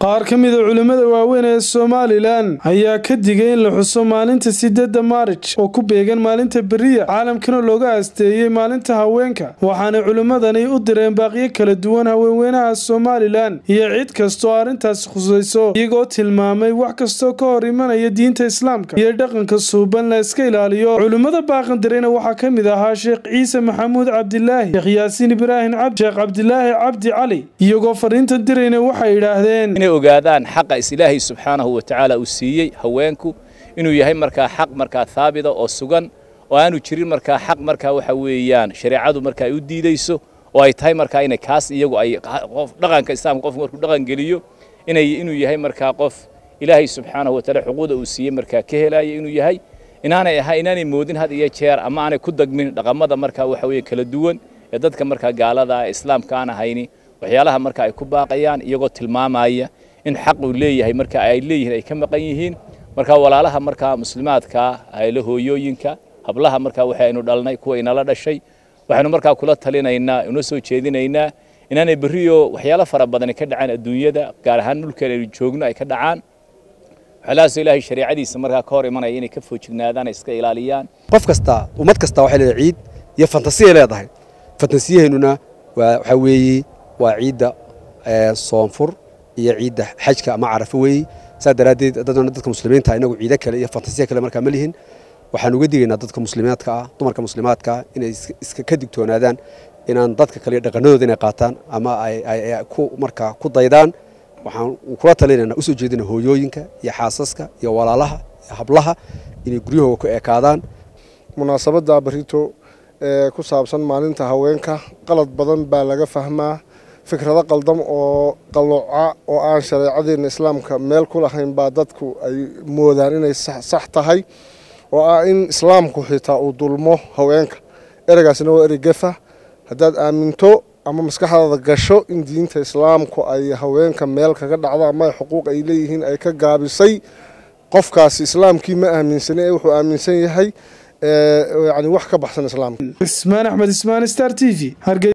qaar ka mida culimmada waaweyn ee somalilan ayaa ka digay in la xuso maalinta sideedda maarij oo ku beegan maalinta beriya caalamkana looga aasteeyey maalinta haweenka waxaanay culimmadani u direen baaqyo kala duwan haweenweynaha somalilan iyo cid kastoo arrintaasi khusayso iyagoo tilmaamay wax kastoo ka hor imanaya diinta islaamka iyo dhaqanka suuban la iska ilaaliyo culimmada baaqandirayna waxaa ka mid ahaa sheekh ciise maxamuud cabdilaahi sheekh yaasiin ibraahim cabdi sheekh cabdilaahi cabdi cali iyagoo fariintan dirayna waxay yidhaahdeen inay ogaadaan xaqa is ilaahay subxaanahu wa tacaala uu siiyey haweenku inuu yahay markaa xaq markaa haabita oo sugan oo aanu jirin markaa xaq markaa waxa weeyaan shareecadu markaa ay u diidayso oo ay tahay markaa inay kaas iyagu ay qof dhaqanka islaamka qofku markuu dhaqan geliyo inay inuu yahay markaa qof ilaahay subxaanahu wa tacaala xuquuqda uu siiyey markaa ka helaya inuu yahay inaanay ahaa inaanay moodin had iyo jeer ama aanay ku dagmin dhaqamada markaa waxa weeye kala duwan ee dadka markaa gaalada ah islaamka aan ahayni waxyaalaha marka ay ku baaqayaan iyagoo tilmaamaya in xaq uu leeyahay marka ay leeyihiin ay ka maqan yihiin marka walaalaha markaa muslimaadka haylo hooyooyinka hablaha markaa waxaynu dhalnay kuwa inala dhashay waxaynu markaa kula talinaynaa una soo jeedinaynaa inaanay berriyo waxyaalo fara badani ka dhacaan adduunyada gaar ahaan dhulkeen aynu joogno ay ka dhacaan waxyaalahaasoo ilaahay shareecadiisa markaa ka hor imanaya inay ka foojignaadaan ay iska ilaaliyaan qof kasta ummad kasta waxay leedahay ciid iyo fantasiyay leedahay fantasiyaheennuna waxaa weeye waa ciidda soonfur iyo ciidda xajka ama carafo weeye saa daraaddeed dadna dadka muslimiinta inagu ciido kale iyo fantasiya kale markaa ma lihin waxaan uga digaynaa dadka muslimaadka ah dumarka muslimaadka ah inay iska ka digtoonaadaan inaan dadka kale dhaqanadooda inay qaataan ama ay ku markaa ku daydaan waxaan kula talinaynaa usoo jeedina hooyooyinka iyo xaasaska iyo walaalaha iyo hablaha inay guryahooga ku ekaadaan munaasabadda barito ee ku saabsan maalinta haweenka qalad badan baa laga fahmaa fikrado qaldam oo qalooca oo aan shareecadeena islaamka meel ku lahayn baa dadku ay moodaan inay sax tahay oo ah in islaamku xitaa uu dulmo haweenka ereygaasina waa erey gefa haddaad aaminto ama maskaxdaada gasho in diinta islaamku ay haweenka meel kaga dhacdo ama xuquuq ay leeyihiin ay ka gaabisay qofkaasi islaamkii ma aaminsani ee wuxuu aaminsan yahay yani wax ka baxsan islaamka ismaan axmed ismaan star t v